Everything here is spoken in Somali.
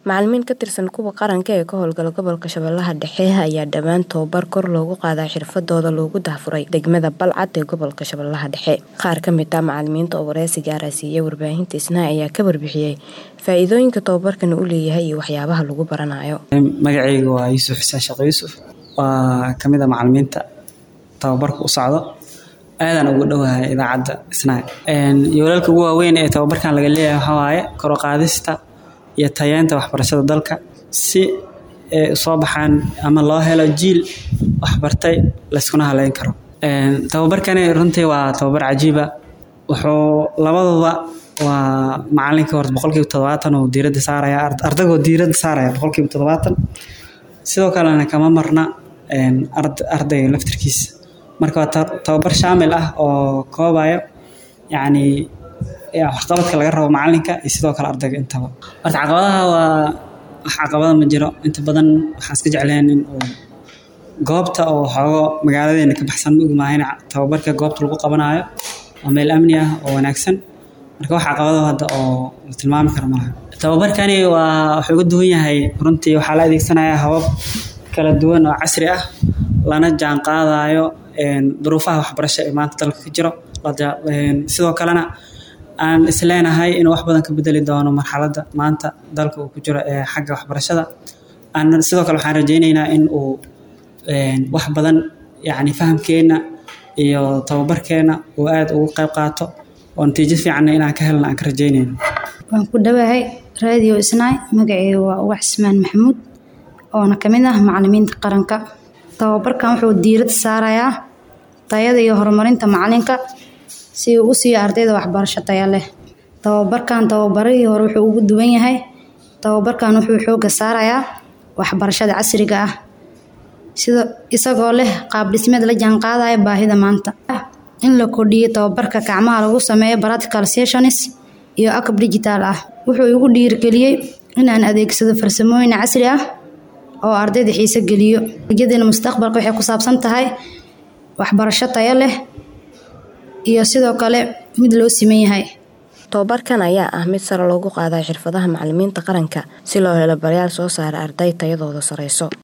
Macalimiin ka tirsan kuwa qaranka ee ka howlgala gobolka Shabeellaha Dhexe ayaa dhawaan tababar kor loogu qaaday xirfadooda loogu daahfuray degmada Balcad ee gobolka Shabeellaha Dhexe. Qaar ka mid ah macalimiinta oo wareysi gaar ah siiyay warbaahinta Isnaa ayaa ka warbixiyay faa'iidooyinka tababarkan uu leeyahay iyo waxyaabaha lagu baranayo. Magacayga waa Yuusuf Xuseen Sheekh Yuusuf waa ka mid ah macalimiinta tababarka u socdo aadaan ugu dhowahay idaacadda Isnaa. Yoolalka ugu waaweyn ee tababarkan laga leeyahay waxaa waaye kor u qaadista iyo tayeenta waxbarashada dalka si ay soo baxaan ama loo helo jiil waxbartay la iskuna haleyn karo. Tababarkani runtii waa tababar cajiib ah wuxuu labadooda waa macalinka horta boqolkiiba toddobaatan uu diiradda saaraya ardayga diiradda saaraya boqolkiiba toddobaatan sidoo kalena kama marna ardayga laftirkiisa marka waa tababar shaamil ah oo koobaya yacni waxqabadka laga rabo macalinka iyo sidoo kale ardayga intaba horta caqabadaha waa wax caqabada ma jiro inta badan waxaan iska jeclayn in uu goobta oo xoogo magaaladeena ka baxsan ma ogmaahayna tababarka goobta lagu qabanayo waa meel amni ah oo wanaagsan marka wax caqabado hadda oo la tilmaami karo malaha tababarkani waa wuxuu uga duwan yahay runtii waxaa la adeegsanayaa habab kala duwan oo casri ah lana jaan qaadayo duruufaha waxbarasho ee maanta dalka ka jiro sidoo kalena aan isleenahay inuu wax badan ka bedeli doono marxaladda maanta dalka uu ku jiro ee xagga waxbarashada aan sidoo kale waxaan rajaynaynaa in uu wax badan yacni fahamkeenna iyo tababarkeenna uu aad ugu qayb qaato oo natiijo fiicanna inaan ka helna aan ka rajaynayno waan ku dhowahay raadiyo isnaay magaceyga waa uwax ismaan maxamuud oona ka mid ah macalimiinta qaranka tababarkan wuxuu diirad saarayaa tayada iyo horumarinta macalinka si uu u siiyo ardayda waxbarasho taya leh tababarkan tababarihii hore wuxuu ugu duwan yahay tababarkan wuxuu xooga saarayaa waxbarashada casriga ah sida isagoo leh qaab dhismeed la jaanqaadaya baahida maanta in la kordhiyo tababarka gacmaha lagu sameeyo practical sessions iyo akab digital ah wuxuu igu dhiirigeliyey inaan adeegsado farsamooyin casri ah oo ardayda xiise geliyo ujeedada mustaqbalka waxay ku saabsan tahay waxbarasho tayo leh iyo sidoo kale mid loo siman yahay tababarkan ayaa ah mid sare loogu qaaday xirfadaha macalimiinta qaranka si loo helo barayaal soo saara arday tayadooda sareyso